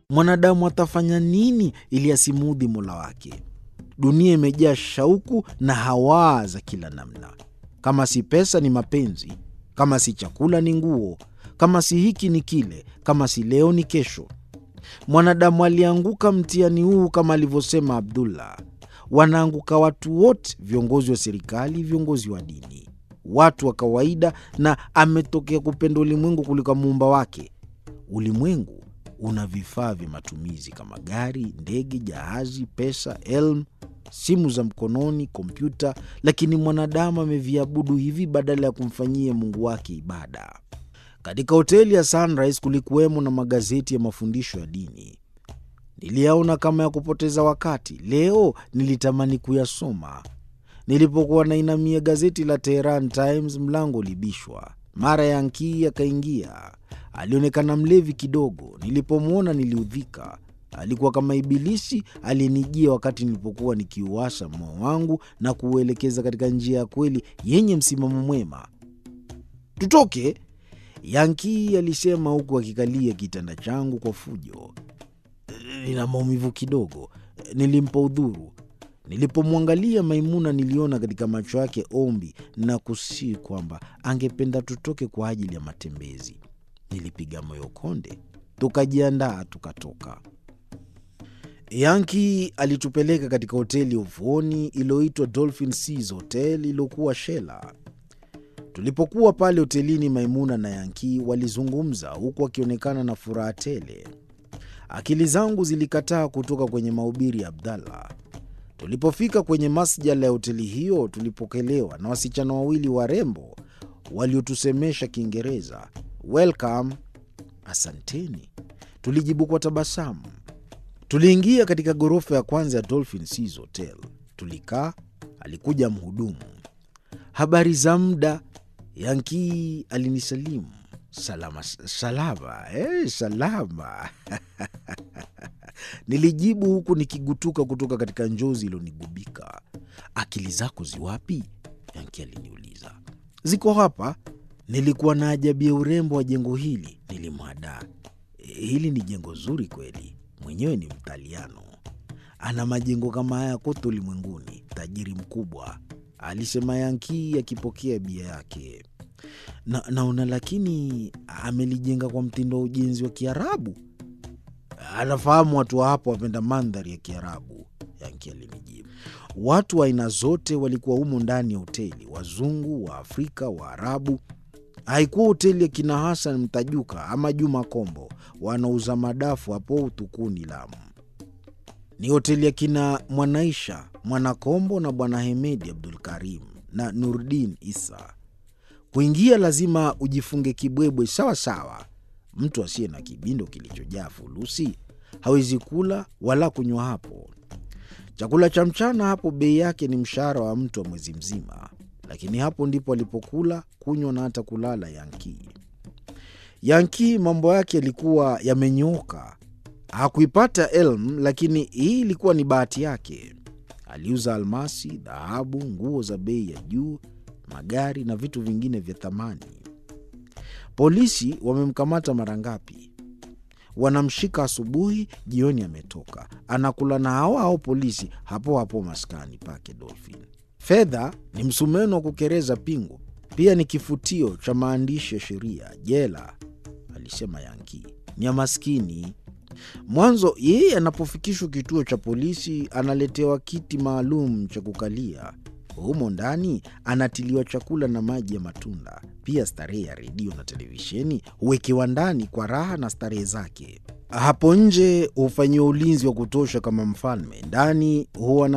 Mwanadamu atafanya nini ili asimuudhi Mola wake? Dunia imejaa shauku na hawaa za kila namna. Kama si pesa ni mapenzi, kama si chakula ni nguo, kama si hiki ni kile, kama si leo ni kesho. Mwanadamu alianguka mtihani huu kama alivyosema Abdullah. Wanaanguka watu wote, viongozi wa serikali, viongozi wa dini, watu wa kawaida, na ametokea kupenda ulimwengu kuliko muumba wake. Ulimwengu una vifaa vya matumizi kama gari, ndege, jahazi, pesa, elmu, simu za mkononi, kompyuta, lakini mwanadamu ameviabudu hivi badala ya kumfanyia Mungu wake ibada. Katika hoteli ya Sunrise kulikuwemo na magazeti ya mafundisho ya dini. Niliyaona kama ya kupoteza wakati. Leo nilitamani kuyasoma. Nilipokuwa nainamia gazeti la Tehran Times, mlango ulibishwa. Mara Yankii akaingia. Alionekana mlevi kidogo. Nilipomwona niliudhika. Alikuwa kama Ibilisi aliyenijia wakati nilipokuwa nikiuasha moyo wangu na kuuelekeza katika njia ya kweli yenye msimamo mwema. Tutoke, Yankii alisema huku akikalia kitanda changu kwa fujo. Nina maumivu kidogo, nilimpa udhuru. Nilipomwangalia Maimuna niliona katika macho yake ombi na kusii kwamba angependa tutoke kwa ajili ya matembezi. Nilipiga moyo konde, tukajiandaa, tukatoka. Yanki alitupeleka katika hoteli ya ufuoni iliyoitwa Dolphin Seas Hotel iliyokuwa Shela. Tulipokuwa pale hotelini, Maimuna na Yanki walizungumza huku akionekana na furaha tele. Akili zangu zilikataa kutoka kwenye mahubiri ya Abdallah. Tulipofika kwenye masjala ya hoteli hiyo, tulipokelewa na wasichana wawili warembo waliotusemesha Kiingereza. Welcome, asanteni, tulijibu kwa tabasamu. Tuliingia katika ghorofa ya kwanza ya Dolphin Seas Hotel. Tulikaa, alikuja mhudumu. Habari za muda, Yankii alinisalimu. Salama salama, eh, salama nilijibu huku nikigutuka kutoka katika njozi iliyonigubika. Akili zako ziwapi? Yanki aliniuliza. Ziko hapa. Nilikuwa na ajabia urembo wa jengo hili, nilimwadaa. Hili ni jengo zuri kweli, mwenyewe ni Mtaliano, ana majengo kama haya kote ulimwenguni, tajiri mkubwa, alisema Yanki akipokea bia yake. Na, naona lakini amelijenga kwa mtindo wa ujenzi wa Kiarabu. Anafahamu watu wa hapo wapenda mandhari ya Kiarabu, Yanki alinijibu. Watu wa aina zote walikuwa humo ndani ya hoteli, wazungu, wa Afrika, Waarabu. Haikuwa hoteli ya kina Hasan Mtajuka ama Juma Kombo wanauza madafu hapo Utukuni, Lamu. Ni hoteli ya kina Mwanaisha Mwanakombo na Bwana Hemedi Abdul Karim na Nurdin Isa. Kuingia lazima ujifunge kibwebwe sawa sawa. Mtu asiye na kibindo kilichojaa fulusi hawezi kula wala kunywa hapo. Chakula cha mchana hapo bei yake ni mshahara wa mtu wa mwezi mzima, lakini hapo ndipo alipokula, kunywa na hata kulala Yankii. Yankii mambo yake yalikuwa yamenyooka. Hakuipata elmu, lakini hii ilikuwa ni bahati yake. Aliuza almasi, dhahabu, nguo za bei ya juu, magari na vitu vingine vya thamani. Polisi wamemkamata mara ngapi? Wanamshika asubuhi, jioni ametoka, anakula na hao hao polisi hapo hapo maskani pake Dolphin. Fedha ni msumeno wa kukereza pingu, pia ni kifutio cha maandishi ya sheria. Jela, alisema Yanki, ni ya maskini. Mwanzo yeye anapofikishwa kituo cha polisi analetewa kiti maalum cha kukalia. Humo ndani anatiliwa chakula na maji ya matunda. Pia starehe ya redio na televisheni huwekewa ndani kwa raha na starehe zake. Hapo nje hufanyiwa ulinzi wa kutosha kama mfalme. Ndani huwa na